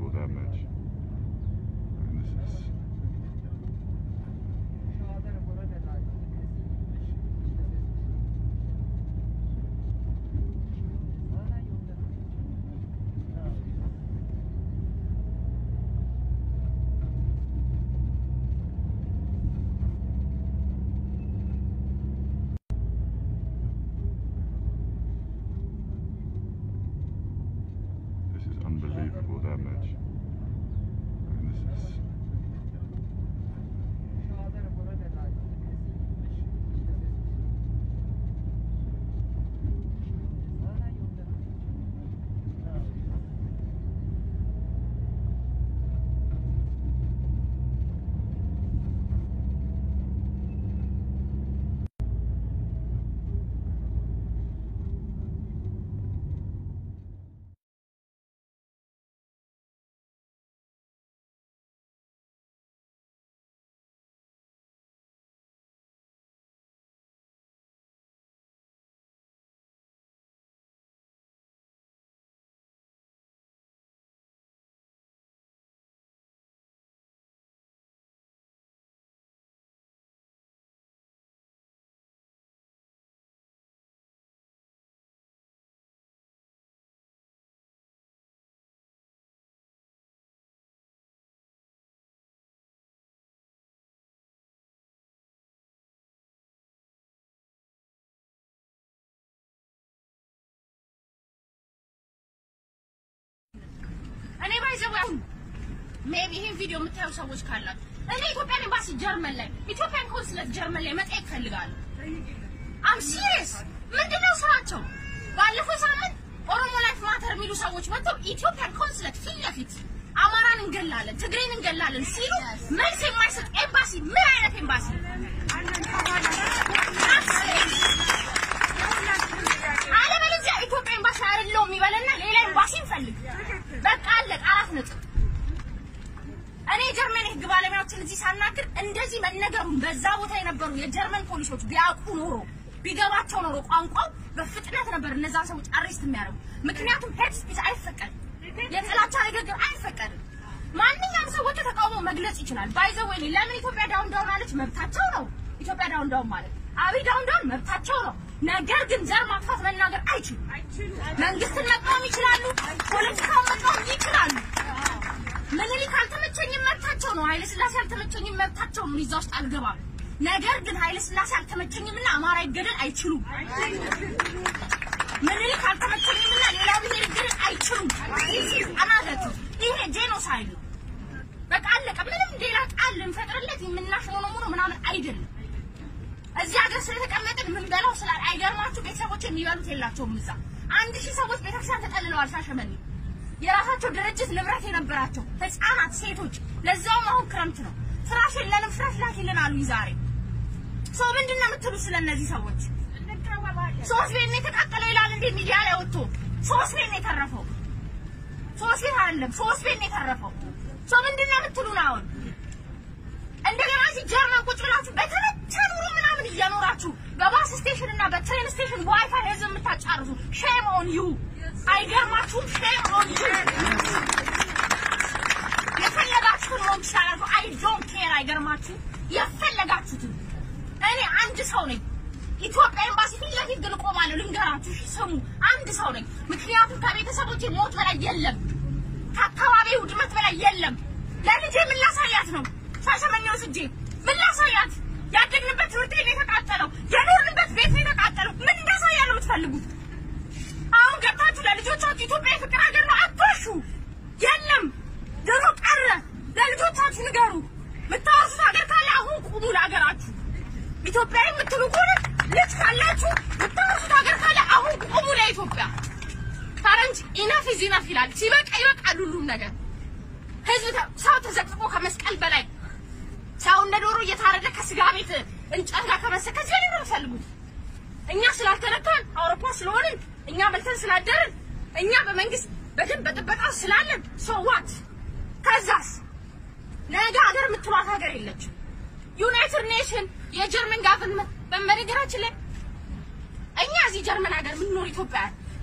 unbelievable that much. And this is this is unbelievable that much. And this is እኔ ባይዘው ሜቢ ይሄን ቪዲዮ የምታዩ ሰዎች ካላችሁ እኔ ኢትዮጵያን ኤምባሲ ጀርመን ላይ ኢትዮጵያን ኮንስለት ጀርመን ላይ መጠየቅ እፈልጋለሁ። አም ሲሪየስ ምንድነው ስራቸው? ባለፈው ሳምንት ኦሮሞ ላይፍ ማተር የሚሉ ሰዎች መጥተው ኢትዮጵያን ኮንስለት ፊት ለፊት አማራን እንገላለን፣ ትግሬን እንገላለን ሲሉ መልስ የማይሰጥ ኤምባሲ ምን አይነት ኤምባሲ? አለበለዚያ ኢትዮጵያ ኤምባሲ አይደለሁም ይበልና ሌላ ኤምባሲ እንፈልግ። በቃ አለቀ። አራት ነጥብ። እኔ የጀርመን የህግ ባለሙያዎችን እዚህ ሳናግር እንደዚህ መነገሩን በዛ ቦታ የነበሩ የጀርመን ፖሊሶች ቢያውቁ ኖሮ ቢገባቸው ኖሮ ቋንቋው በፍጥነት ነበር እነዛን ሰዎች አሬስት የሚያደርጉ። ምክንያቱም ሄድ ስፒች አይፈቀድም፣ የጥላቻ ንግግር አይፈቀድም። ማንኛውም ሰው ወጥቶ ተቃውሞ መግለጽ ይችላል። ባይዘወይ ለምን ኢትዮጵያ ዳውን ዳውን አለች? መብታቸው ነው። ኢትዮጵያ ዳውን ዳውን ማለት አብይ ዳውን ዳውን መብታቸው ነው። ነገር ግን ዘር ማጥፋት መናገር አይችሉም። መንግስትን መቃወም ይችላሉ፣ ፖለቲካውን መቃወም ይችላሉ። ምኒልክ አልተመቸኝም መብታቸው ነው። ኃይለ ስላሴ አልተመቸኝም መብታቸው ነው። እዛ ውስጥ አልገባም። ነገር ግን ኃይለ ስላሴ አልተመቸኝምና አማራ ይገደል አይችሉም። ምኒልክ አልተመቸኝምና ሌላው ብሔር ይገደል አይችሉም። አናገቱ ይሄ ጄኖሳይድ ነው። በቃ አለቀ። ምንም ሌላ ቃል ልንፈጥርለት የምናሽሞነሙ ነው ምናምን አይደለም። እዚህ ሀገር ስለተቀመጥን የምንበላው ስላል አይገርማችሁ? ቤተሰቦች የሚበሉት የላቸውም። እዛ አንድ ሺህ ሰዎች ቤተክርስቲያን ተጠልለዋል። ሻሸመኔ የራሳቸው ድርጅት ንብረት የነበራቸው ህፃናት፣ ሴቶች ለዛውም አሁን ክረምት ነው። ፍራሽ የለንም ፍራሽ ላኪልን አሉኝ ዛሬ። ሰው ምንድን ነው የምትሉ ስለ እነዚህ ሰዎች? ሶስት ቤት ነው የተቃጠለው ይላል እንዴ ሚዲያ ላይ ወጥቶ። ሶስት ቤት ነው የተረፈው። ሶስት ቤት አይደለም ሶስት ቤት ነው የተረፈው። ሰው ምንድን ነው የምትሉን አሁን? እንደገና እዚህ ጀርመን ቁጭ ብላችሁ በተመቸ ኑሮ ምናምን እየኖራችሁ በባስ ስቴሽን እና በትሬን ስቴሽን ዋይፋይ ህዝብ የምታጫርሱ ሼም ኦን ዩ። አይገርማችሁም? ሼም ኦን ዩ። የፈለጋችሁትን መሆን ትችላላችሁ። አይ ዶንት ኬር። አይገርማችሁም? የፈለጋችሁትን። እኔ አንድ ሰው ነኝ። ኢትዮጵያ ኤምባሲ ፊት ለፊት ግን እቆማለሁ። ልንገራችሁ፣ እሺ ስሙ፣ አንድ ሰው ነኝ። ምክንያቱም ከቤተሰቦቼ ሞት በላይ የለም፣ ከአካባቢ ውድመት በላይ የለም። ለልጄ ምን ላሳያት ነው? ሻሸመኔ ወስጄ ምን ላሳያት? ያደግንበት ትምህርት ቤት ነው የተቃጠለው፣ የኖርንበት ቤት ነው የተቃጠለው። ምን እንዳሳያ ነው የምትፈልጉት? አሁን ገብታችሁ ለልጆቻችሁ ኢትዮጵያ የፍቅር ሀገር ነው አትዋሹ። የለም ድሮ ቀረ። ለልጆቻችሁ ንገሩ። የምታወርሱት ሀገር ካለ አሁን ቁሙ ለሀገራችሁ። ኢትዮጵያ የምትሉ ከሆነ ልጅ ካላችሁ የምታወርሱት ሀገር ካለ አሁን ቁሙ ለኢትዮጵያ። ፈረንጅ ኢነፍ ኢዝ ኢነፍ ይላል። ሲበቃ ይበቃል ሁሉም ነገር። ህዝብ ተ- ሰው ተዘቅዝቆ ከመስቀል በላይ ሰው እንደ ዶሮ እየታረደ ከስጋ ቤት እንጨት ጋር ከመሰ ከዚህ ላይ ነው የምትፈልጉት። እኛ ስላልተነካን አውሮፓ ስለሆንን እኛ በልተን ስላደርን እኛ በመንግስት በደንብ በጥበቃ ስላለን ሶዋት ከዛስ ነገ ሀገር የምትሏት ሀገር የለችም። ዩናይትድ ኔሽን የጀርመን ጋቨርንመንት በመነገራችን ላይ እኛ እዚህ ጀርመን ሀገር የምንኖር ኢትዮጵያውያን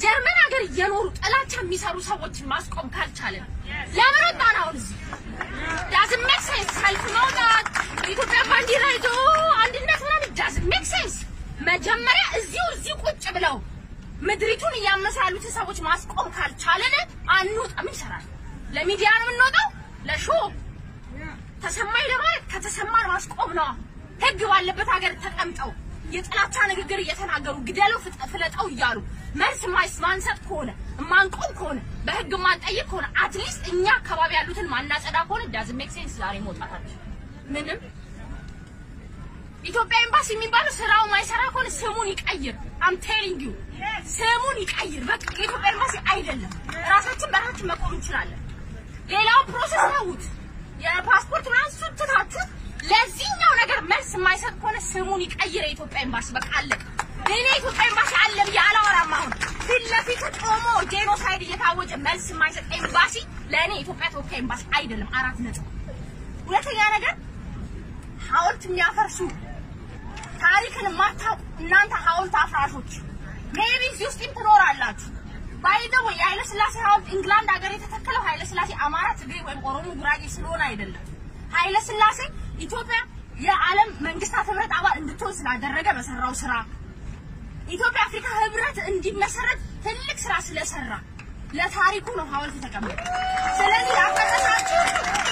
ጀርመን ሀገር እየኖሩ ጥላቻ የሚሰሩ ሰዎችን ማስቆም ካልቻለን ለምን ወጣን? አሁን እዚህ ዳዝንት ሜክ ሴንስ። ሰልፍ መውጣት የኢትዮጵያ ባንዲራ ይዞ አንድነት ምናምን ዳዝንት ሜክ ሴንስ። መጀመሪያ እዚሁ እዚሁ ቁጭ ብለው ምድሪቱን እያመሱ ያሉትን ሰዎች ማስቆም ካልቻለን አንወጣም። ይሰራል። ለሚዲያ ነው የምንወጣው፣ ለሾ ተሰማኝ ለማለት ከተሰማን ማስቆም ነው። ህግ ባለበት ሀገር ተቀምጠው የጥላቻ ንግግር እየተናገሩ ግደለው፣ ፍጠ- ፍለጠው እያሉ መልስ ማይስ ማንሰጥ ከሆነ ማንቆም ከሆነ በህግ ማንጠይቅ ከሆነ አትሊስት እኛ አካባቢ ያሉትን ማናጸዳ ከሆነ ዳዝንት ሜክ ሴንስ ዛሬ መውጣታችን ምንም ኢትዮጵያ ኤምባሲ የሚባለው ስራው ማይሰራ ከሆነ ስሙን ይቀይር። አም ቴሊንግ ዩ ስሙን ይቀይር። በቃ የኢትዮጵያ ኤምባሲ አይደለም። ራሳችን በራሳችን መቆም እንችላለን። ሌላው ፕሮሰስ ተውት። የፓስፖርት ምናምን እሱን ትታችሁ ለዚህኛው ነገር መልስ የማይሰጥ ከሆነ ስሙን ይቀይር የኢትዮጵያ ኤምባሲ። በቃ አለቀ። እኔ የኢትዮጵያ ኤምባሲ አለ ብዬ አላወራም። አሁን ፊት ለፊት ቆሞ ጄኖሳይድ እየታወጀ መልስ የማይሰጥ ኤምባሲ ለእኔ የኢትዮጵያ ተወካይ ኤምባሲ አይደለም። አራት ነጥብ። ሁለተኛ ነገር ሐውልት የሚያፈርሱ ታሪክን የማታውቁ እናንተ ሐውልት አፍራሾች ሜቢ እዚህ ውስጥም ትኖራላችሁ። ባይዘው የኃይለ ሥላሴ ሐውልት ኢንግላንድ ሀገር የተተከለው ኃይለ ሥላሴ አማራ፣ ትግሬ ወይም ኦሮሞ፣ ጉራጌ ስለሆነ አይደለም። ኃይለ ሥላሴ ኢትዮጵያ የዓለም መንግስታት ህብረት አባል እንድትሆን ስላደረገ በሰራው ስራ ኢትዮጵያ አፍሪካ ህብረት እንዲመሰረት ትልቅ ስራ ስለሰራ ለታሪኩ ነው ሐውልት የተቀመጠ። ስለዚህ ያፈረሳችሁ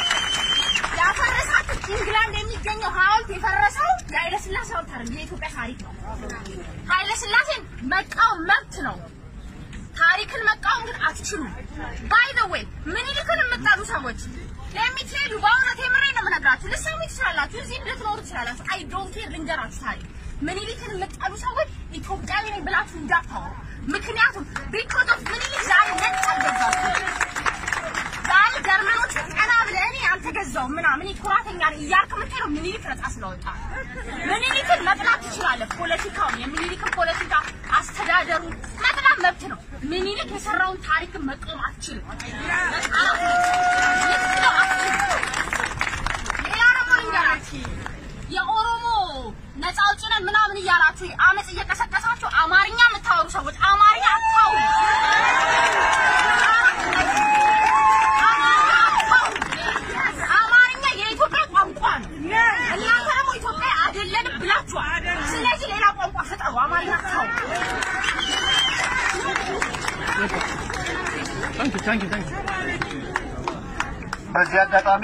ያፈረሳችሁ ኢንግላንድ የሚገኘው ሐውልት የፈረሰው የኃይለ ሥላሴ ሐውልት አይደለም፣ የኢትዮጵያ ታሪክ ነው። ኃይለ ሥላሴን መቃወም መብት ነው። ታሪክን መቃወም ግን አትችሉም። ባይ ዘ ዌይ ምኒልክን የምጠሉ ሰዎች ለሚትሄዱ በእውነት የምሬ ነው የምነግራችሁ። ልትሰሙ ትችላላችሁ፣ እዚህ ልትኖሩ ትችላላችሁ። አይ ዶንት ኬር ልንገራችሁ ታሪክ ምኒልክን የምጠሉ ሰዎች ኢትዮጵያዊ ነኝ ብላችሁ እንዳታወሩ። ምክንያቱም ቢኮዝ ኦፍ ምኒልክ ዛሬ ነጭ አልገዛችሁም። ዛሬ ጀርመኖች ቀና ብለህ እኔ አልተገዛውም ምናምን እኔ ኩራተኛ ነኝ እያልክ የምትሄደው ምኒልክ ነጻ ስለወጣ ምኒልክን መጥላት ትችላለህ። ፖለቲካውን የምኒልክን ፖለቲካ አስተዳደሩ መጥላት መብት ነው። ምኒልክ የሰራውን ታሪክን መቃወም አትችልም። መቃወም ልትለው አትችልም። ሌላ ደግሞ ልንገራችሁ የኦሮሞ ነፃ አውጪ ነን ምናምን እያላችሁ አመፅ እየቀሰቀሳችሁ አማርኛ የምታወሩ ሰዎች አማርኛ አታውሩ። አማርኛ የኢትዮጵያ ቋንቋ ነው። እናንተ ደግሞ ኢትዮጵያ አይደለንም ብላችኋል። ስለዚህ ሌላ ቋንቋ ፍጠሩ። አማርኛ አታውሩ። Thank you, thank you, thank you. በዚህ አጋጣሚ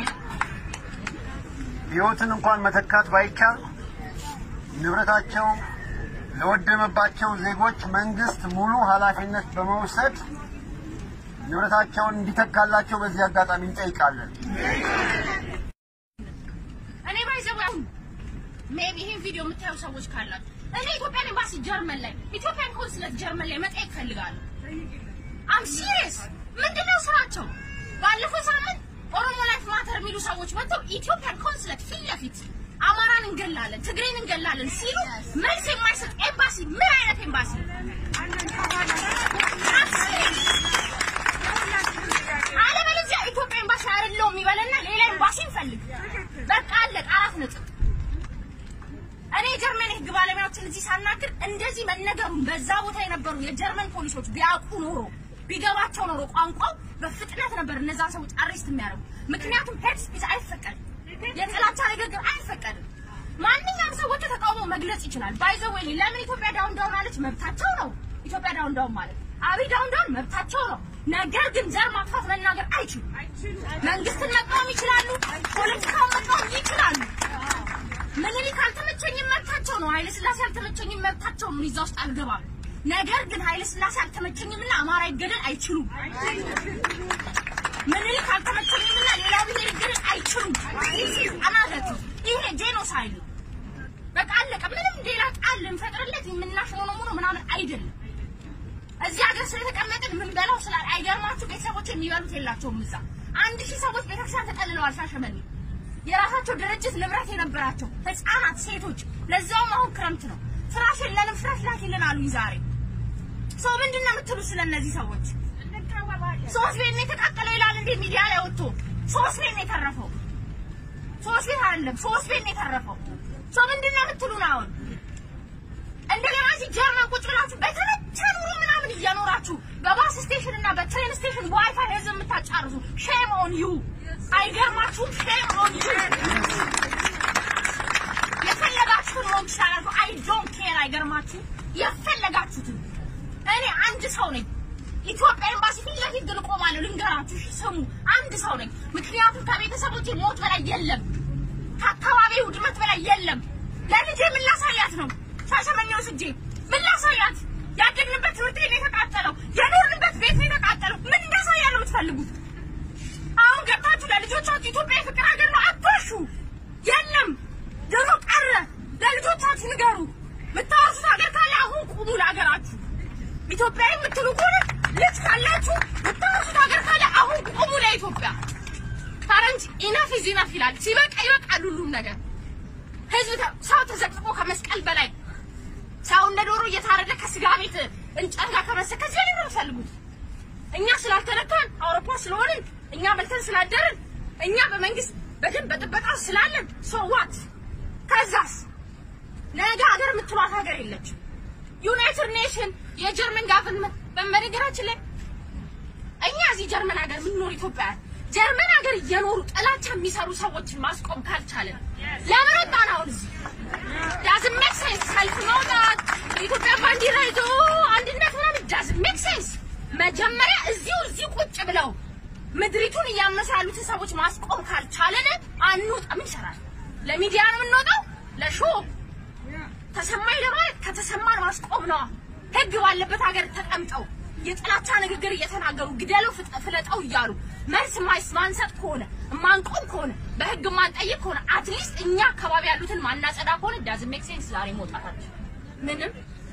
ሕይወትን እንኳን መተካት ባይቻል ንብረታቸው ለወደመባቸው ዜጎች መንግስት ሙሉ ኃላፊነት በመውሰድ ንብረታቸውን እንዲተካላቸው በዚህ አጋጣሚ እንጠይቃለን። እኔ ባይዘው አሁን ሜቢ ይሄን ቪዲዮ የምታዩ ሰዎች ካላችሁ እኔ ኢትዮጵያን ኤምባሲ ጀርመን ላይ ኢትዮጵያን ኮንስለት ጀርመን ላይ መጠየቅ ፈልጋለሁ። አም ሲሪየስ ምንድነው ስራቸው? ባለፈው ሳምንት ኦሮሞ ላይፍ ማተር የሚሉ ሰዎች መጥተው ኢትዮጵያን ኮንስለት ፊት ለፊት አማራን እንገላለን፣ ትግሬን እንገላለን ሲሉ መልስ የማይሰጥ ኤምባሲ ምን አይነት ኤምባሲ? I'm serious። አለበለዚያ ኢትዮጵያ ኤምባሲ አይደለውም ይበለና ሌላ ኤምባሲ እንፈልግ። በቃ አለቀ። አራት ነጥብ። እኔ የጀርመን የህግ ባለሙያዎችን እዚህ ሳናግር እንደዚህ መነገሩን በዛ ቦታ የነበሩ የጀርመን ፖሊሶች ቢያውቁ ኖሮ ቢገባቸው ኖሮ ቋንቋው በፍጥነት ነበር እነዛን ሰዎች አሬስት የሚያደርጉ። ምክንያቱም ሄድ ስፒች አይፈቀድም፣ የጥላቻ ንግግር አይፈቀድም። ማንኛውም ሰው ወጥቶ ተቃውሞ መግለጽ ይችላል። ባይዘወይ ለምን ኢትዮጵያ ዳውን ዳውን አለች? መብታቸው ነው። ኢትዮጵያ ዳውን ዳውን ማለት አብይ ዳውን ዳውን መብታቸው ነው። ነገር ግን ዘር ማጥፋት መናገር አይችሉም። መንግስትን መቃወም ይችላሉ። ፖለቲካውን መቃወም ይችላሉ። ምኒልክ አልተመቸኝም መብታቸው ነው። ኃይለ ስላሴ አልተመቸኝም መብታቸው ነው። እዛ ውስጥ አልገባም። ነገር ግን ኃይለ ስላሴ አልተመቸኝምና አማራ ይገደል አይችሉም። ምኒልክ አልተመቸኝምና ሌላው ብሔር ይገደል አይችሉም። አናገቱ ይሄ ጄኖሳይድ ነው። በቃ አለቀ። ምንም ሌላ ቃል ልንፈጥርለት የምናሽሆነ ሙሉ ምናምን አይደለም። እዚህ ሀገር ስለተቀመጥን የምንበላው ስላል አይገርማችሁ? ቤተሰቦች የሚበሉት የላቸውም። እዛ አንድ ሺህ ሰዎች ቤተክርስቲያን ተጠልለዋል። ሻሸመኔ የራሳቸው ድርጅት ንብረት የነበራቸው ህፃናት፣ ሴቶች ለዛውም አሁን ክረምት ነው። ፍራሽ የለንም ፍራሽ ላኪልን አሉኝ ዛሬ። ሰው ምንድን ነው የምትሉ ስለ እነዚህ ሰዎች? ሶስት ቤት ነው የተቃጠለው ይላል እንዴ ሚዲያ ላይ ወጥቶ? ሶስት ቤት ነው የተረፈው። ሶስት ቤት አይደለም ሶስት ቤት ነው የተረፈው። ሰው ምንድን ነው የምትሉን አሁን? እንደገና እዚህ ጀርመን ቁጭ ብላችሁ በተመቸ ኑሮ ምናምን ምናምን እየኖራችሁ በባስ ስቴሽን እና በትሬን ስቴሽን በዋይፋይ ህዝብ የምታጫርሱ ሼም ኦን ዩ። አይገርማችሁም? ሼም ኦን ዩ። የፈለጋችሁትን መሆን ትችላላችሁ። አይ ዶንት ኬር። አይገርማችሁም? የፈለጋችሁትን። እኔ አንድ ሰው ነኝ። ኢትዮጵያ ኤምባሲ ፊት ለፊት ግን እቆማለሁ። ልንገራችሁ፣ እሺ ስሙ። አንድ ሰው ነኝ። ምክንያቱም ከቤተሰቦቼ ሞት በላይ የለም፣ ከአካባቢ ውድመት በላይ የለም። ለልጄ ምን ላሳያት ነው? ሻሸመኔ ወስጄ ምን ላሳያት? ያደግንበት ትምህርት ቤት ነው የተቃጠለው፣ የኖርንበት ቤት ነው የተቃጠለው። ምን እንዳሳያ ነው የምትፈልጉት? አሁን ገብታችሁ ለልጆቻችሁ ኢትዮጵያ የፍቅር ሀገር ነው አትዋሹ። የለም ድሮ ቀረ። ለልጆቻችሁ ንገሩ። የምታወርሱት ሀገር ካለ አሁን ቁሙ ለሀገራችሁ። ኢትዮጵያ የምትሉ ከሆነ ልጅ ካላችሁ የምታወርሱት ሀገር ካለ አሁን ቁሙ ለኢትዮጵያ። ፈረንጅ ኢነፍ ኢዝ ኢነፍ ይላል። ሲበቃ ይበቃል ሁሉም ነገር። ህዝብ ተ- ሰው ተዘቅዝቆ ከመስቀል በላይ ሰው እንደ ዶሮ እየታረደ ከስጋ ቤት እንጨት ጋር ከመሰ ከዚህ ላይ ነው የምትፈልጉት። እኛ ስላልተነካን አውሮፓ ስለሆንን እኛ በልተን ስላደርን እኛ በመንግስት በደንብ በጥበቃ ስላለን ሶዋት ከዛስ ነገ ሀገር የምትሏት ሀገር የለችም። ዩናይትድ ኔሽን የጀርመን ጋቨርንመንት በመነገራችን ላይ እኛ እዚህ ጀርመን ሀገር የምንኖር ኢትዮጵያውያን ጀርመን ሀገር እየኖሩ ጥላቻ የሚሰሩ ሰዎችን ማስቆም ካልቻለን ለምን ወጣን? አሁን እዚህ ዳዝን ሜክ ሴንስ። ሰልፍ መውጣት የኢትዮጵያ ባንዲራ ይዞ አንድነት ምናምን ዳዝን ሜክ ሴንስ። መጀመሪያ እዚሁ እዚሁ ቁጭ ብለው ምድሪቱን እያመሱ ያሉትን ሰዎች ማስቆም ካልቻለን አንውጣ። ምን ይሰራል? ለሚዲያ ነው የምንወጣው? ለሾ ተሰማኝ ለማለት ከተሰማን ማስቆም ነው። ህግ ባለበት ሀገር ተቀምጠው የጥላቻ ንግግር እየተናገሩ ግደለው፣ ፍጠ- ፍለጠው እያሉ መልስ ማይስ ማንሰጥ ከሆነ ማንቆም ከሆነ በህግ ማንጠይቅ ከሆነ አትሊስት እኛ አካባቢ ያሉትን ማናጸዳ ከሆነ ዳዝ ሜክ ሴንስ ዛሬ መውጣታችን ምንም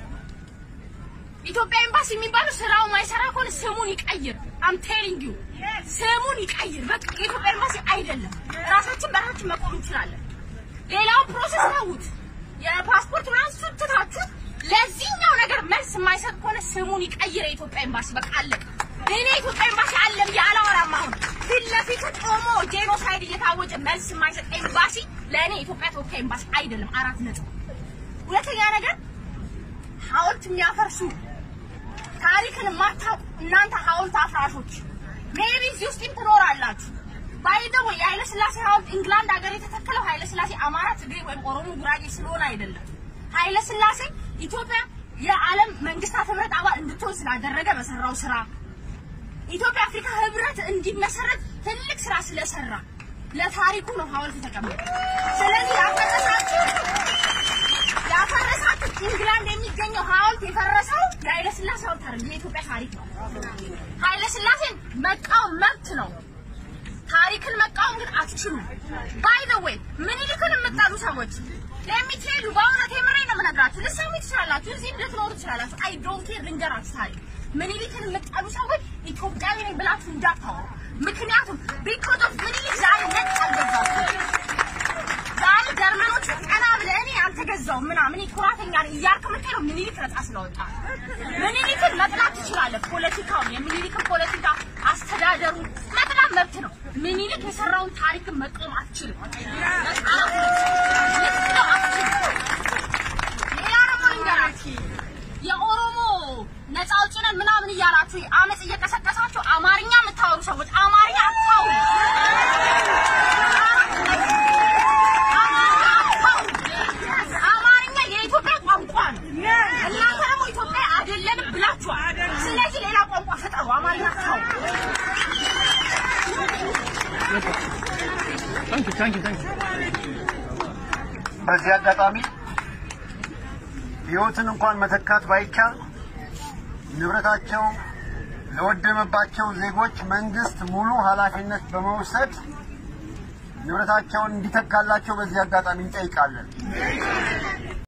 ኢትዮጵያ ኤምባሲ የሚባለው ስራው ማይሰራ ከሆነ ስሙን ይቀይር። አም ቴሊንግ ዩ ስሙን ይቀይር። በቃ የኢትዮጵያ ኤምባሲ አይደለም። ራሳችን በራችን መቆም እንችላለን። ሌላውን ፕሮሰስ ተዉት። የፓስፖርት ምናምን ስትታችሁ ለዚህኛው ነገር መልስ የማይሰጥ ከሆነ ስሙን ይቀይር የኢትዮጵያ ኤምባሲ። በቃ አለቀ። እኔ የኢትዮጵያ ኤምባሲ አለም ያላወራም። አሁን ፊት ለፊቱ ቆሞ ጄኖሳይድ እየታወጀ መልስ የማይሰጥ ኤምባሲ ለእኔ የኢትዮጵያ ተወካይ ኤምባሲ አይደለም። አራት ነጥብ። ሁለተኛ ነገር ሐውልት የሚያፈርሱ ታሪክን የማታውቁ እናንተ ሐውልት አፍራሾች ሜቢ እዚህ ውስጥም ትኖራላችሁ። ባይደው የኃይለ ስላሴ ሐውልት ኢንግላንድ ሀገር የተተከለው ኃይለ ስላሴ አማራ፣ ትግሬ ወይም ኦሮሞ፣ ጉራጌ ስለሆነ አይደለም። ኃይለ ስላሴ ኢትዮጵያ የዓለም መንግስታት ህብረት አባል እንድትሆን ስላደረገ በሰራው ስራ ኢትዮጵያ አፍሪካ ህብረት እንዲመሰረት ትልቅ ስራ ስለሰራ ለታሪኩ ነው ሐውልት የተቀመጠ። ስለዚህ ያፈረሳችሁ ያፈረሳችሁ ኢንግላንድ የሚገኘው ሐውልት የፈረሰው የኃይለ ስላሴ ሐውልት አይደለም፣ የኢትዮጵያ ታሪክ ነው። ኃይለ ስላሴን መቃወም መብት ነው። ታሪክን መቃወም ግን አትችሉም። ባይ ዘ ዌይ ምኒልክን የምጠሉ ሰዎች ለሚትሄዱ በእውነት የምሬን ነው የምነግራችሁ። ልትሰሙ ትችላላችሁ፣ እዚህ ልትኖሩ ትችላላችሁ። አይ ዶንት ኬር ልንገራችሁ ታሪክ ምኒልክን የምጠሉ ሰዎች ኢትዮጵያዊ ነኝ ብላችሁ እንዳታወሩ። ምክንያቱም ቢኮዝ ኦፍ ምኒልክ ዛሬ ነጭ አልገዛችሁ ዛሬ ጀርመኖች ቀና ብለህ እኔ አልተገዛውም ምናምን እኔ ኩራተኛ ነኝ እያልክ የምትሄደው ምኒልክ ነጻ ስለወጣ ምኒልክን መጥላት ትችላለህ። ፖለቲካውን የምኒልክን ፖለቲካ አስተዳደሩን መጥላት መብት ነው። ምኒልክ የሰራውን ታሪክን መቃወም አትችልም። መቃወም ልትለው አትችልም። ሌላ ደግሞ ልንገራችሁ የኦሮሞ ነፃ አውጪ ነን ምናምን እያላችሁ አመፅ እየቀሰቀሳችሁ አማርኛ የምታወሩ ሰዎች አማርኛ አታውሩ። አማርኛ የኢትዮጵያ ቋንቋ ነው። እናንተ ደግሞ ኢትዮጵያ አይደለንም ብላችኋል። ስለዚህ ሌላ ቋንቋ ፈጠሩ። አማርኛ አታውሩ። በዚህ አጋጣሚ ህይወትን እንኳን መተካት ባይቻል ንብረታቸው ለወደመባቸው ዜጎች መንግስት ሙሉ ኃላፊነት በመውሰድ ንብረታቸውን እንዲተካላቸው በዚህ አጋጣሚ እንጠይቃለን።